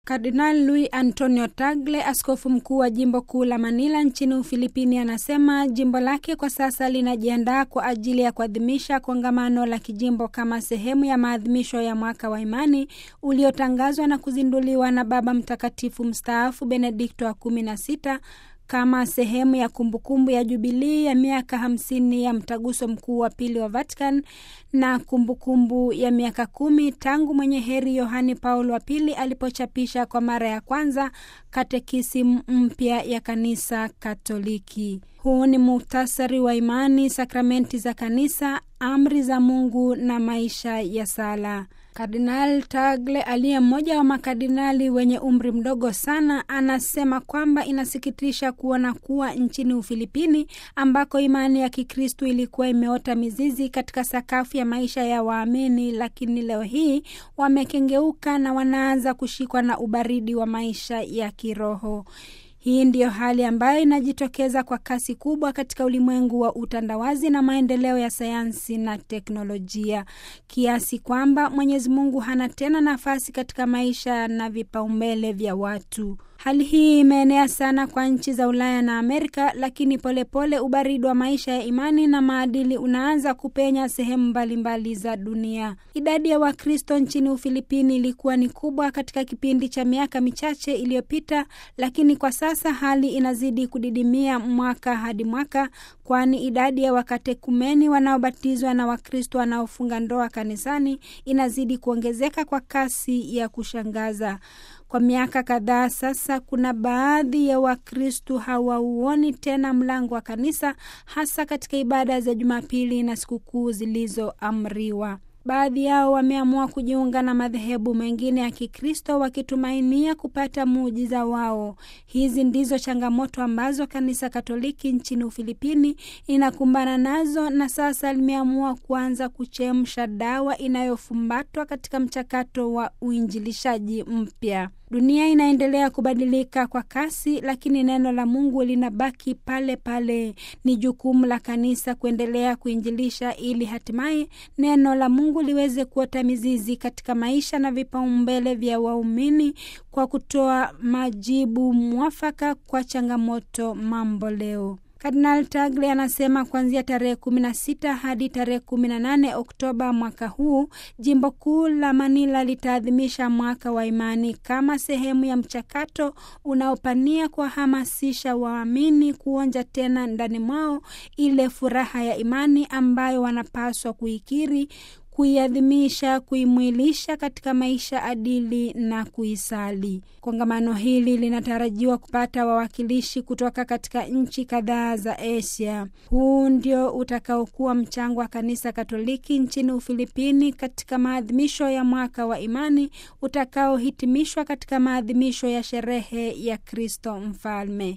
Kardinal Luis Antonio Tagle, askofu mkuu wa jimbo kuu la Manila nchini Ufilipini, anasema jimbo lake kwa sasa linajiandaa kwa ajili ya kuadhimisha kongamano la kijimbo kama sehemu ya maadhimisho ya mwaka wa imani uliotangazwa na kuzinduliwa na Baba Mtakatifu mstaafu Benedikto wa kumi na sita kama sehemu ya kumbukumbu ya jubilii ya miaka hamsini ya mtaguso mkuu wa pili wa Vatican na kumbukumbu kumbu ya miaka kumi tangu mwenye heri Yohani Paulo wa pili alipochapisha kwa mara ya kwanza katekisimu mpya ya kanisa Katoliki. Huu ni muhtasari wa imani, sakramenti za kanisa, amri za Mungu na maisha ya sala. Kardinal Tagle aliye mmoja wa makardinali wenye umri mdogo sana anasema kwamba inasikitisha kuona kuwa nchini Ufilipini ambako imani ya Kikristu ilikuwa imeota mizizi katika sakafu ya maisha ya waamini, lakini leo hii wamekengeuka na wanaanza kushikwa na ubaridi wa maisha ya kiroho. Hii ndiyo hali ambayo inajitokeza kwa kasi kubwa katika ulimwengu wa utandawazi na maendeleo ya sayansi na teknolojia, kiasi kwamba Mwenyezi Mungu hana tena nafasi katika maisha na vipaumbele vya watu. Hali hii imeenea sana kwa nchi za Ulaya na Amerika, lakini polepole ubaridi wa maisha ya imani na maadili unaanza kupenya sehemu mbalimbali za dunia. Idadi ya Wakristo nchini Ufilipini ilikuwa ni kubwa katika kipindi cha miaka michache iliyopita, lakini kwa sasa hali inazidi kudidimia mwaka hadi mwaka, kwani idadi ya wakatekumeni wanaobatizwa na Wakristo wanaofunga ndoa kanisani inazidi kuongezeka kwa kasi ya kushangaza. Kwa miaka kadhaa sasa, kuna baadhi ya Wakristu hawauoni tena mlango wa kanisa, hasa katika ibada za Jumapili na sikukuu zilizoamriwa. Baadhi yao wameamua kujiunga na madhehebu mengine ya Kikristo wakitumainia kupata muujiza wao. Hizi ndizo changamoto ambazo kanisa Katoliki nchini Ufilipini inakumbana nazo, na sasa limeamua kuanza kuchemsha dawa inayofumbatwa katika mchakato wa uinjilishaji mpya. Dunia inaendelea kubadilika kwa kasi, lakini neno la Mungu linabaki pale pale. Ni jukumu la kanisa kuendelea kuinjilisha ili hatimaye neno la Mungu liweze kuota mizizi katika maisha na vipaumbele vya waumini kwa kutoa majibu mwafaka kwa changamoto mambo leo. Kardinal Tagle anasema kuanzia tarehe kumi na sita hadi tarehe kumi na nane Oktoba mwaka huu jimbo kuu la Manila litaadhimisha mwaka wa imani kama sehemu ya mchakato unaopania kuwahamasisha waamini kuonja tena ndani mwao ile furaha ya imani ambayo wanapaswa kuikiri kuiadhimisha, kuimwilisha katika maisha adili na kuisali. Kongamano hili linatarajiwa kupata wawakilishi kutoka katika nchi kadhaa za Asia. Huu ndio utakaokuwa mchango wa kanisa Katoliki nchini Ufilipini katika maadhimisho ya mwaka wa imani utakaohitimishwa katika maadhimisho ya sherehe ya Kristo Mfalme.